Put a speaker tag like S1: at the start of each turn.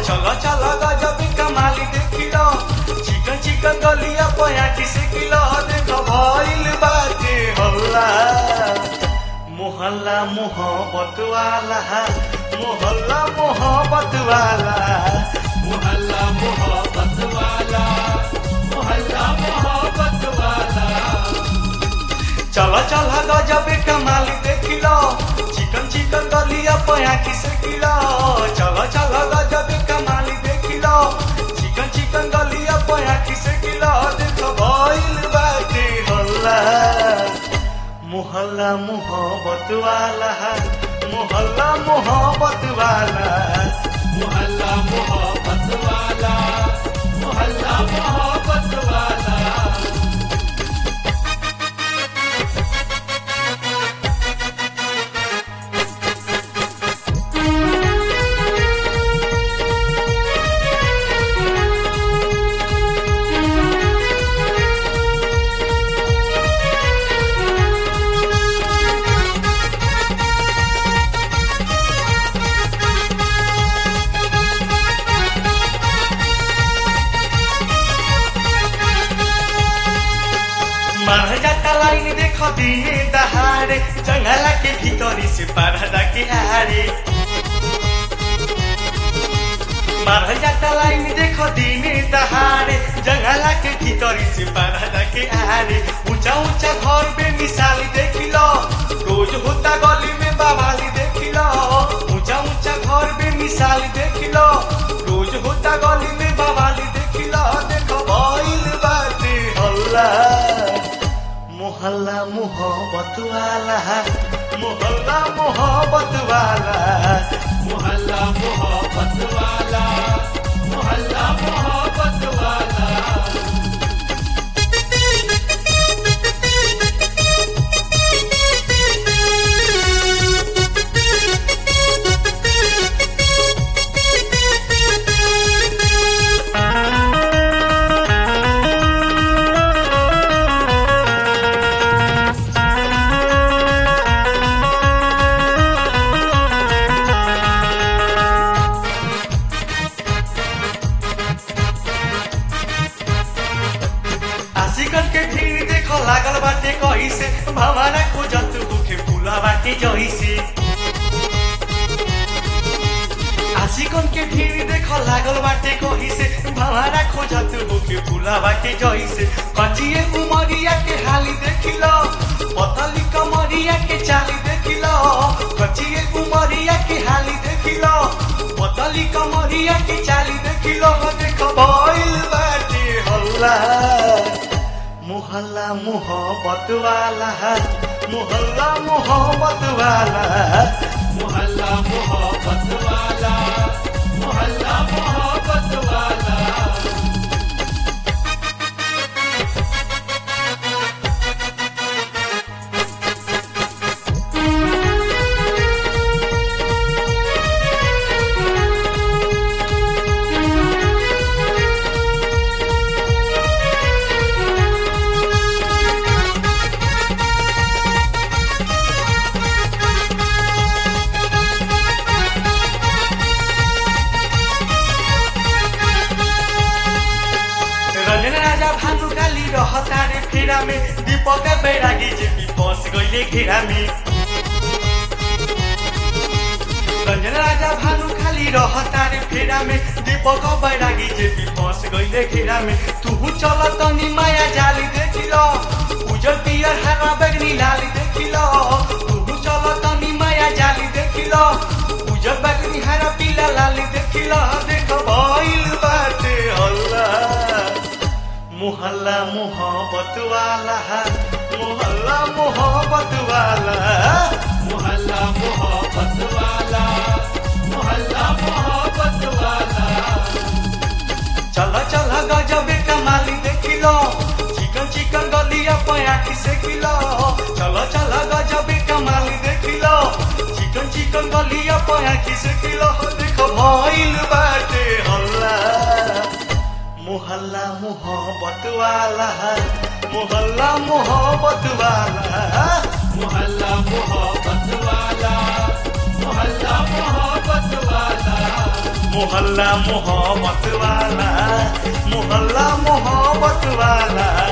S1: चलो चलो गजब कमाली देखिलो चिकन चिकन गलिया पयाटी से किलो देखो भइल बाटे हल्ला मोहल्ला मोहब्बत वाला मोहल्ला मोहब्बत वाला
S2: मोहल्ला मोहब्बत वाला मोहल्ला मोहब्बत वाला
S1: चलो चलो गजब कमाली देखिलो चिकन चिकन गलिया पयाटी से किलो चलो चलो गजब कमाली देखिलो चिकन चिकन गलिया पयाटी से किलो देखो भइल बाटे हल्ला मोहल्ला मोहब्बत वाला मोहल्ला मोहब्बत वाला
S2: मोहल्ला मोहब्बत वाला मोहल्ला मोहब्बत वाला
S1: मार जाता लाइन देखो दिए दहाड़े जंगला के भीतरी से परदा के आड़े मार जाता लाइन देखो दिने दहाड़े जंगला के भीतरी से परदा के आड़े ऊंचा ऊंचा घर पे मिसाल देखिलो रोज होता गली में बवाली देखिलो ऊंचा ऊंचा घर पे मिसाल देखिलो रोज होता गली में बवाली देखिलो देखो भइल बाटे हल्ला मोहल्ला मोहब्बत वाला मोहल्ला मोहब्बत वाला
S2: मोहल्ला मोहब्बत वाला मोहल्ला मोहब्बत वाला
S1: आशिकन के भीड़ देखो लागल बाटे कही से भवाना खोजत भूखे फूला बाटे जही से आशिकन के भीड़ देखो लागल बाटे कही से भवाना खोजत भूखे फूला बाटे जही से कचिए उमरिया के हाली देखिलो पतली कमरिया के चाली देखिलो कचिए उमरिया के हाली देखिलो पतली कमरिया के चाली देखिलो देखो भइल बाटे हल्ला मोहल्ला मोहब्बत वाला मोहल्ला मोहब्बत वाला
S2: मोहल्ला मोहब्बत वाला मोहल्ला मोहब्बत वाला
S1: रंजन राजा भानु काली रहता रे फेरा में दीपक बैरागी जे भी फंस गईले घेरा में रंजन राजा भानु खाली रहता रे फेरा में दीपक बैरागी जे भी फंस गईले घेरा में तू चल तनी माया जाली देखिलो उजर पियर हरा बैगनी लाली देखिलो तू चल तनी माया जाली देखिलो उजर बैगनी हरा पीला लाली देखिलो देखो भइल बाटे हल्ला मोहल्ला मोहब्बत वाला मोहल्ला मोहब्बत वाला
S2: मोहल्ला मोहब्बत वाला मोहल्ला मोहब्बत वाला
S1: चल चल गजब कमाली देखिलो चिकन चिकन गलिया पयाठी से किलो चल चल गजब कमाली देखिलो चिकन चिकन गलिया पयाठी से किलो देखो भइल बाटे हल्ला मोहल्ला मोहब्बत वाला मोहल्ला मोहब्बत वाला
S2: मोहल्ला मोहब्बत वाला मोहल्ला मोहब्बत वाला
S1: मोहल्ला मोहब्बत वाला मोहल्ला मोहब्बत वाला